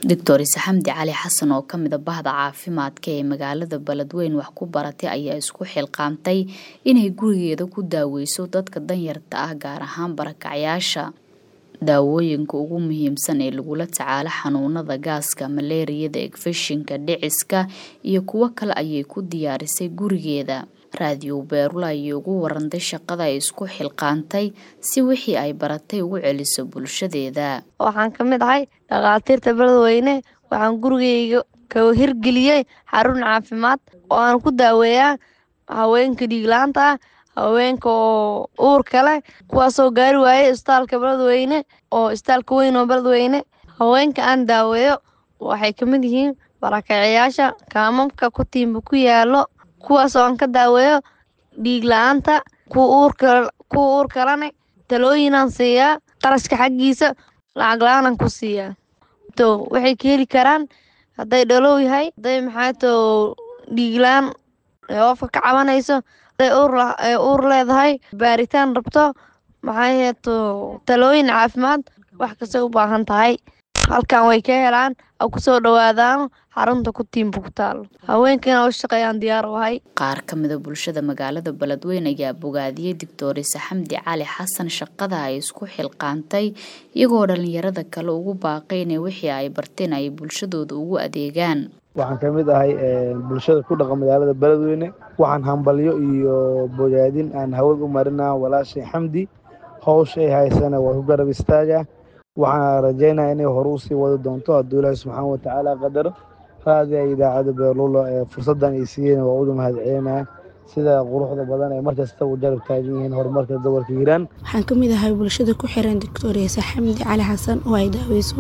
doctor ise xamdi cali xasan oo ka mida bahda caafimaadka ee magaalada beledweyn wax ku baratay ayaa isku xilqaamtay inay gurigeeda ku daaweyso dadka danyarta ah gaar ahaan barakacyaasha daawooyinka ugu muhiimsan ee lagula tacaalo xanuunada gaaska maleeriyada egfeshinka dhiciska iyo kuwo kale ayay ku diyaarisay gurigeeda raadiyo beerula ayay ugu warantay shaqada ay isku xilqaantay si wixii ay baratay ugu celiso bulshadeeda waxaan ka mid ahay dhakhaatiirta beledweyne waxaan gurigeyga ka hirgeliyey xarun caafimaad oo aan ku daaweeyaa haweenka dhiiglaanta ah haweenka oo uurka leh kuwaasoo gaari waayay isbitaalka beledweyne oo isbitaalka weyn oo beledweyne haweenka aan daaweeyo waxay ka mid yihiin barakacayaasha kaamamka kutiimba ku yaalo kuwaasoo aan ka daaweeyo dhiig la-aanta kuwa uur kalane talooyinaan siiyaa qarashka xaggiisa lacag la-aanan ku siiyaa to waxay ka heli karaan hadday dhalow yahay hadday maxaato dhiiglaan oofka ka cabanayso hadday uur leedahay baaritaan rabto maxaaheeto talooyin caafimaad wax kastay u baahan tahay halkan way ka helaan a kusoo dhawaadaan xarunta ku tiimba ku taalo haweenkana u shaqeeyaan diyaar u ahay qaar ka mida bulshada magaalada beledweyn ayaa bogaadiyey doctor ise xamdi cali xasan shaqada ay isku xilqaantay iyagoo dhalinyarada kale ugu baaqay inay wixii ay barteen ay bulshadooda ugu adeegaan waxaan ka mid ahay bulshada ku dhaqa magaalada beledweyne waxaan hambalyo iyo bogaadin aan hawad u marinaa walaashay xamdi howsha ay haysana waa ku garab istaaga waxaan rajaynaya inay hore usii wadi doonto hadduu ilaahi subxaana watacaala qadaro raadiga idaacada beerlulo ee fursaddan ay siiyeen waa uda mahadcelinaya sida quruxda badan ee markasta u jarab taagan yihiin horumarka gobolka hiiraan waxaan ka mid ahay bulshada ku xiran doctor ise xamdi cali xasan oo ay daaweyso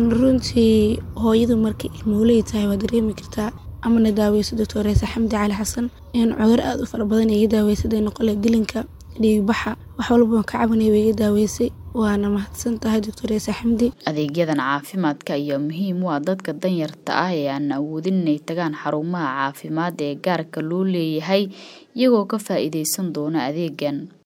runtii hooyadu markay ilmooley tahay waa dareemi kartaa amana daaweyso doctor ise xamdi cali xasan in cudur aada u fara badan iga daaweysaday noqole dilinka dhiigbaxa wax walba ka cabanay way iga daaweysay waana mahadsan tahay doctor ise xamdi adeegyadan caafimaadka ayaa muhiim u ah dadka danyarta ah ee aan awoodin inay tagaan xarumaha caafimaad ee gaarka loo leeyahay iyagoo ka faa-iideysan doona adeegan